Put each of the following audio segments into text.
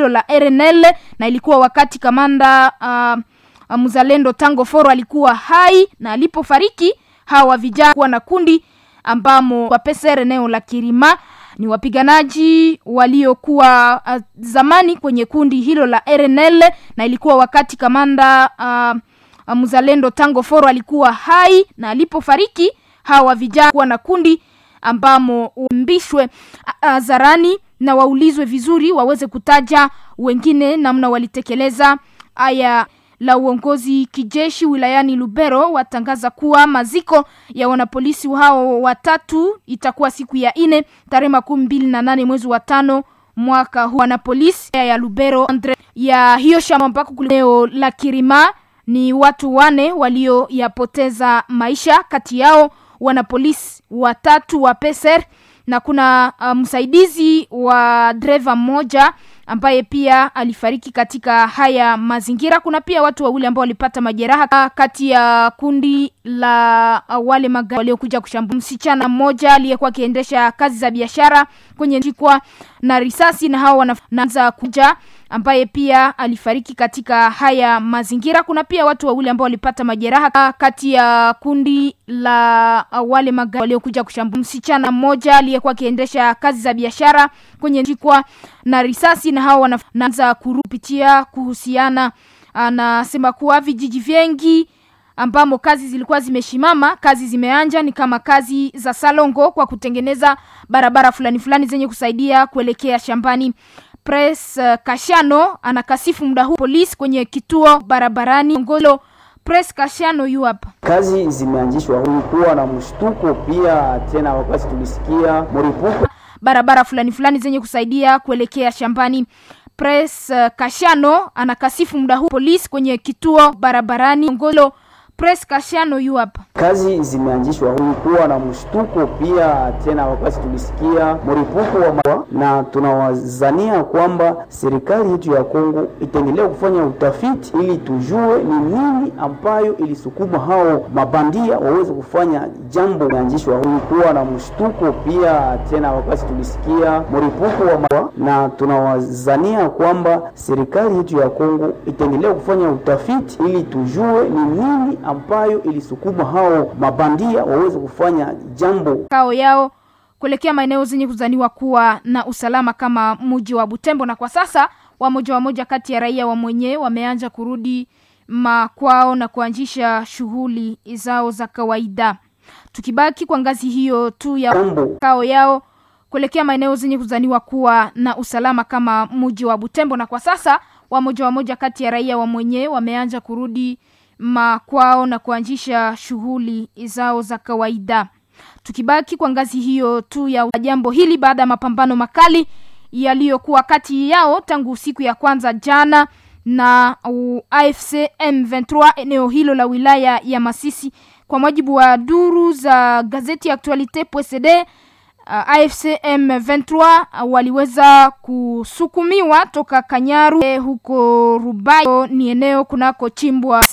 hilo la RNL na ilikuwa wakati kamanda uh, mzalendo Tango Foro alikuwa hai na alipofariki hawa vijana kuwa na kundi ambamo wa PSR eneo la Kirima ni wapiganaji waliokuwa uh, zamani kwenye kundi hilo la RNL na ilikuwa wakati kamanda uh, mzalendo Tango Foro alikuwa hai na alipofariki hawa vijana kuwa na kundi ambamo umbishwe hadharani na waulizwe vizuri waweze kutaja wengine namna walitekeleza haya la uongozi kijeshi wilayani Lubero watangaza kuwa maziko ya wanapolisi hao watatu itakuwa siku ya ine tarehe makumi mbili na nane mwezi wa tano mwaka huu. Wanapolisi ya Lubero Andre ya hiyo shamba mpaka kuleo la Kirima ni watu wane walioyapoteza maisha, kati yao wanapolisi watatu wa PSR na kuna uh, msaidizi wa dreva mmoja ambaye pia alifariki katika haya mazingira. Kuna pia watu wawili ambao walipata majeraha kati ya kundi la uh, wale magari waliokuja kushambulia msichana mmoja aliyekuwa akiendesha kazi za biashara kwenye jikwa na risasi, na hao wanaanza kuja ambaye pia alifariki katika haya mazingira. Kuna pia watu wawili ambao walipata majeraha kati ya kundi la uh, wale magari waliokuja kushambulia msichana mmoja aliyekuwa akiendesha kazi za biashara kwenye jikwa na risasi, na hao wanaanza kurupitia kuhusiana. Anasema kuwa vijiji vingi ambamo kazi zilikuwa zimeshimama, kazi zimeanja, ni kama kazi za Salongo kwa kutengeneza barabara fulani fulani zenye kusaidia kuelekea shambani. Press uh, Kashano anakasifu muda huu polisi kwenye kituo barabarani Ngolo. Press Kashano yu hapa. Kazi zimeanzishwa, kulikuwa na mshtuko pia tena, wakati tulisikia mlipuko barabara fulani fulani zenye kusaidia kuelekea shambani. Press uh, Kashano anakasifu muda huu polisi kwenye kituo barabarani Ngolo. Press Kashano yu hapa. Kazi zimeanzishwa, kulikuwa na mshtuko pia tena, wakati tulisikia mlipuko wa mawa, na tunawazania kwamba serikali yetu ya Kongo itaendelea kufanya utafiti ili tujue ni nini ambayo ilisukuma hao mabandia waweze kufanya jambo. Imeanzishwa, kulikuwa na mshtuko pia tena, wakati tulisikia mlipuko wa mawa, na tunawazania kwamba serikali yetu ya Kongo itaendelea kufanya utafiti ili tujue ni nini ambayo ilisukuma hao mabandia waweze kufanya jambo kao yao kuelekea maeneo zenye kuzaniwa kuwa na usalama kama mji wa Butembo. Na kwa sasa wamoja wamoja kati ya raia wa mwenyewe wameanza kurudi makwao na kuanzisha shughuli zao za kawaida. Tukibaki kwa ngazi hiyo tu ya jambo kao yao kuelekea maeneo zenye kuzaniwa kuwa na usalama kama mji wa Butembo. Na kwa sasa wamoja wamoja kati ya raia wa mwenyewe wameanza kurudi makwao na kuanzisha shughuli zao za kawaida. Tukibaki kwa ngazi hiyo tu ya jambo hili, baada ya mapambano makali yaliyokuwa kati yao tangu siku ya kwanza jana na uh, AFC M23 eneo hilo la wilaya ya Masisi, kwa mujibu wa duru za gazeti ya Actualite.cd Uh, AFC M23 uh, waliweza kusukumiwa toka Kanyaru eh, huko Rubayo ni eneo kunako chimbwa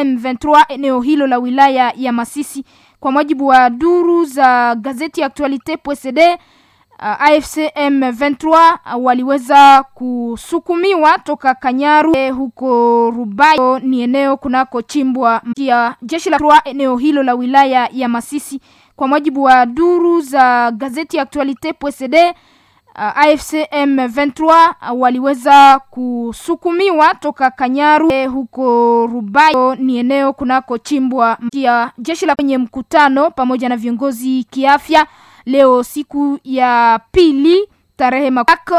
M23 eneo hilo la wilaya ya Masisi. Kwa mujibu wa duru za gazeti ya Actualite.cd uh, AFC M23 uh, waliweza kusukumiwa toka Kanyaru eh, huko Rubayo ni eneo kunako chimbwa ya jeshi la eneo hilo la wilaya ya Masisi kwa mujibu wa duru za gazeti ya Actualite.cd uh, AFC M23 uh, waliweza kusukumiwa toka Kanyaru eh, huko Rubayo ni eneo kunako chimbwa ya jeshi la kwenye mkutano pamoja na viongozi kiafya leo siku ya pili tarehe makako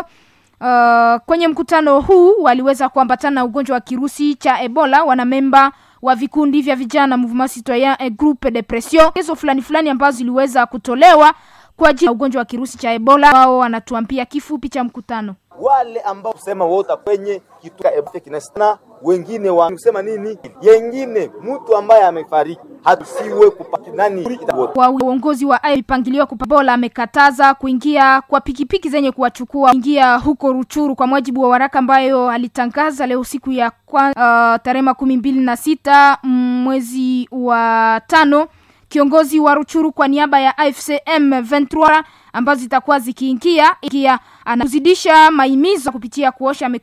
uh, kwenye mkutano huu waliweza kuambatana na ugonjwa wa kirusi cha Ebola wanamemba wa vikundi vya vijana Mouvement Citoyen et Groupe de Pression hizo fulani fulani ambazo ziliweza kutolewa kwa ajili ya ugonjwa wa kirusi cha Ebola. Wao wanatuambia kifupi cha mkutano. Wale ambao kusema wota kwenye kitu Ebola kinasana wengine wa kusema nini, yengine mtu ambaye amefariki hatusiwe kupaki nani wa uongozi wa mpangilio kupabola amekataza kuingia kwa pikipiki zenye kuwachukua ingia huko Ruchuru kwa mujibu wa waraka ambayo alitangaza leo siku ya uh, tarehe makumi mbili na sita mwezi wa tano. Kiongozi wa Ruchuru kwa niaba ya AFC M23 ambazo zitakuwa zikiingia ikia anazidisha maimizo kupitia kuosha